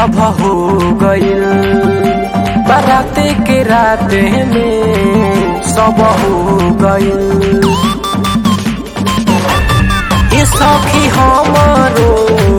love हो गइल बाराते के राते में सब हो गइल ये सखी हमारो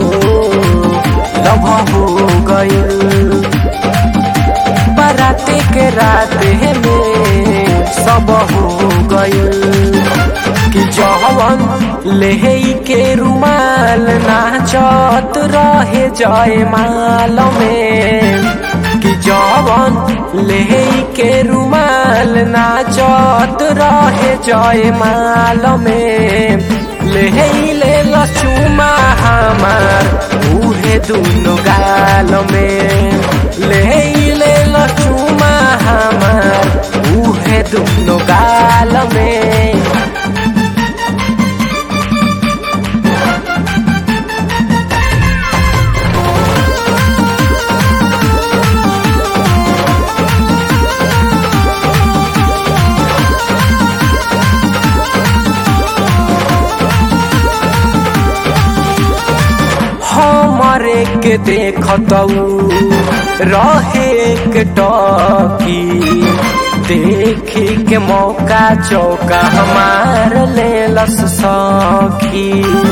लभ हो गइल बाराते के राते में सब हो गइल कि जवन लेहे के रुमाल नाचत रहे जय माल में कि जवन लेहे के रुमाल नाचत रहे जय माल में लेहे ले लचुमा हमार उहे दुनो गाल में लेहे ले लचुमा हमार उहे दुनो गाल में हमरे के देखतऊ रहे के टकी देखी के मौका चौका हमार ले लस सखी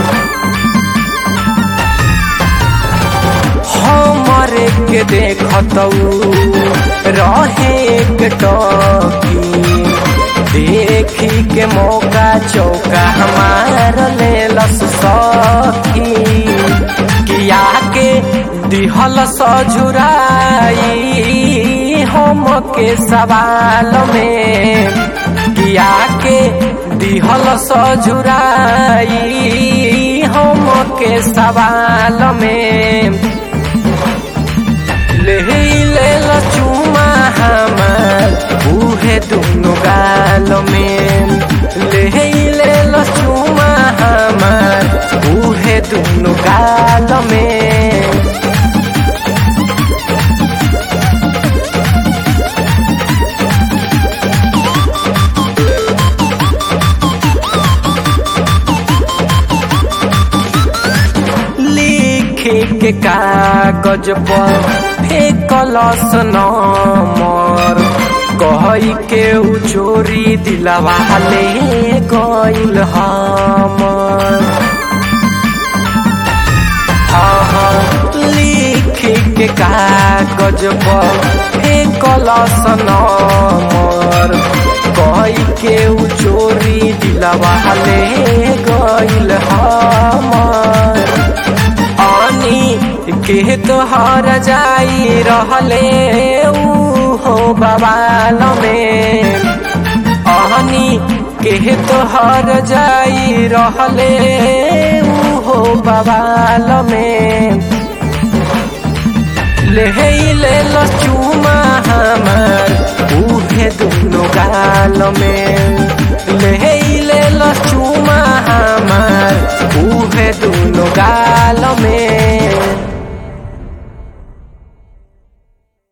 हमरे के देखतऊ रहे के टकी देखी के मौका चौका हमार ले लस सखी किया के दिहल सझुराई हम के सवाल में किया के दिहल सझुराई हम के सवाल में ले ले चुमा हमार उहे दुनो गाल में ले ले चुमा हमार उहे दुनो गाल में लिखे के कागज पर फेकलस नमर कही के उ चोरी दिलवा ले गइल हमर हाँ हाँ लिखे के कागज पर फेकलस नमर कही के उ चोरी दिलवा ले गइल हमर आनी के तोहर जाई रहले ऊ हो बवाल में आनी के तोहर जाई रहले ऊ हो बवाल में ले ले लचुमा हमार उहे दुनो गाल में